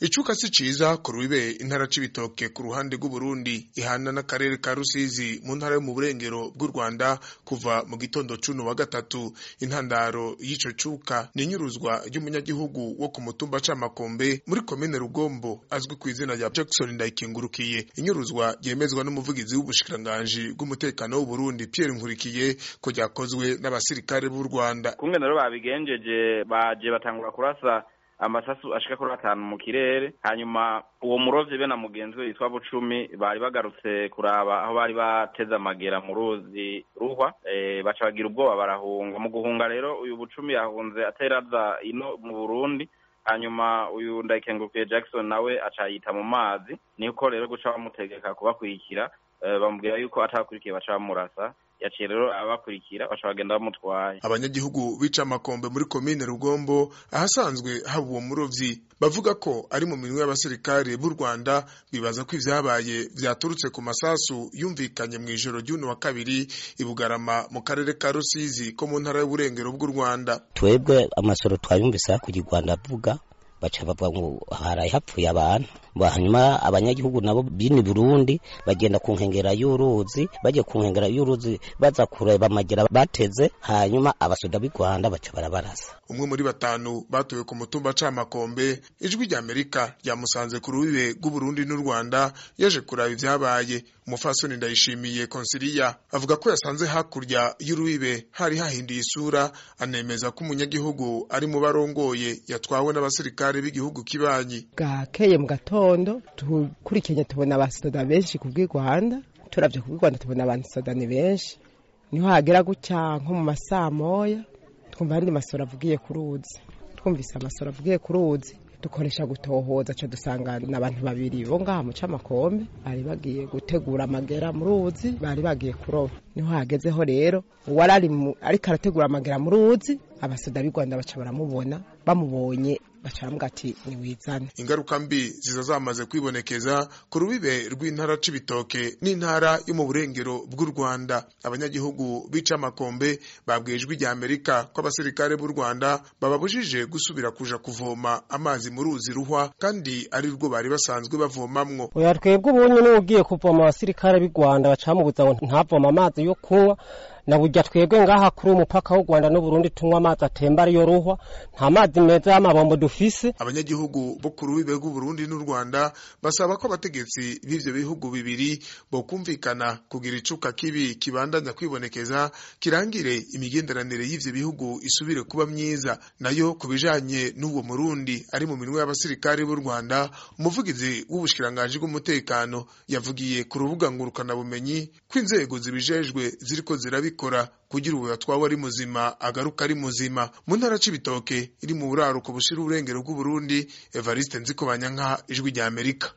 icuka si ciza ku rubibe intara c'ibitoke ku ruhande rw'uburundi ihana n'akarere ka rusizi mu ntara yo mu burengero bw'u rwanda kuva mu gitondo cuno wa gatatu intandaro y'ico cuka ni inyuruzwa ry'umunyagihugu wo ku mutumba c'amakombe muri komine rugombo azwi ku izina rya jackson ndayikingurukiye inyuruzwa ryemezwa n'umuvugizi w'ubushikiranganji bw'umutekano w'uburundi pierre nkurikiye ko ryakozwe n'abasirikare b'u rwanda kumwe rero babigenjeje baje batangura kurasa amasasu ashika kuri atanu mu kirere hanyuma uwo murovyi be na mugenzi we yitwa bucumi bari bagarutse kuraba aho bari bateze amagera mu ruzi ruhwa e, baca bagira ubwoba barahunga mu guhunga rero uyu bucumi yahunze ateraza ino mu burundi hanyuma uyu ndayikengurukiye jackson nawe aca yita mu mazi niko rero guca bamutegeka kubakurikira e, bamubwira yuko atabakurikiye baca bamurasa yaciye rero abakurikira baca bagenda bamutwaye abanyagihugu bica amakombe muri komine rugombo ahasanzwe haba uwo murovyi bavuga ko ari mu minwe y'abasirikare b'u rwanda bibaza ko ivyabaye vyaturutse ku masasu yumvikanye mu ijoro ry'uno wa kabiri i bugarama mu karere ka rusizi ko mu ntara y'uburengero bw'u rwanda twebwe amasoro twayumvise hakurya u rwanda avuga baca bavuga ngo haraye hapfuye abantu hanyuma abanyagihugu nabo bini Burundi bagenda ku nkengera y'uruzi bagiye ku nkengera y'uruzi baza kureba amagera bateze hanyuma abasoda b'i Rwanda baca barabarasa umwe muri batanu batuwe ku mutumba c'amakombe ijwi rya Amerika ryamusanze ku rubibe rw'Uburundi n'u Rwanda yaje kuraba ivyabaye umufasoni ndayishimiye konsilia avuga ko yasanze hakurya y'urubibe hari hahinduye isura anemeza ko umunyagihugu ari mu barongoye yatwawe n'abasirikare b'igihugu kibanyi bwakeye mu gatondo tukurikiye tubona abasoda benshi ku bw'i Rwanda turavye ku bw'i Rwanda tubona abasoda ni benshi niho hagera gutya nko mu masaa moya twumva andi masoro avugiye ku ruzi twumvise amasoro avugiye ku ruzi dukoresha gutohoza ca dusanga n'abantu babiri bo ngaha mu c'amakombe bari bagiye gutegura amagera mu ruzi bari bagiye kuroba niho hagezeho rero uwari ariko arategura amagera mu ruzi abasoda b'i Rwanda baca baramubona bamubonye baca baramuga ati niwizane ingaruka mbi ziza zamaze kwibonekeza ku rubibe rw'intara c'ibitoke n'intara yo mu burengero bw'u Rwanda abanyagihugu bica amakombe babwiye ijwi rya Amerika ko abasirikare b'u Rwanda bababujije gusubira kuja kuvoma amazi mu ruzi ruhwa kandi ari rwo bari basanzwe bavomamwo oya twebwe ubunye niwe ugiye kuvoma abasirikare b'i Rwanda bacamubuza ngo ntavoma amazi yo kunywa na burya twebwe ngaha kuri umupaka w'u Rwanda n'Uburundi tunywa amazi atemba ariyo ruhwa nta mazi meza y'amabombo dufise abanyagihugu bo ku rubibe rw'Uburundi n'u Rwanda basaba ko abategetsi b'ivyo bihugu bibiri bokumvikana kugira icuka kibi kibandanya kwibonekeza kirangire imigenderanire y'ivyo bihugu isubire kuba myiza nayo kubijanye n'uwo Murundi ari mu minwe y'abasirikare b'u Rwanda umuvugizi w'ubushikiranganji bw'umutekano yavugiye ku rubuga ngurukana bumenyi ko inzego zibijejwe ziriko zirabi bikora kugira ubu yatwawe ari muzima agaruka ari muzima mu ntara c'ibitoke iri mu buraruko bushira uburengero bw'uburundi evariste nzikobanyanka ijwi rya amerika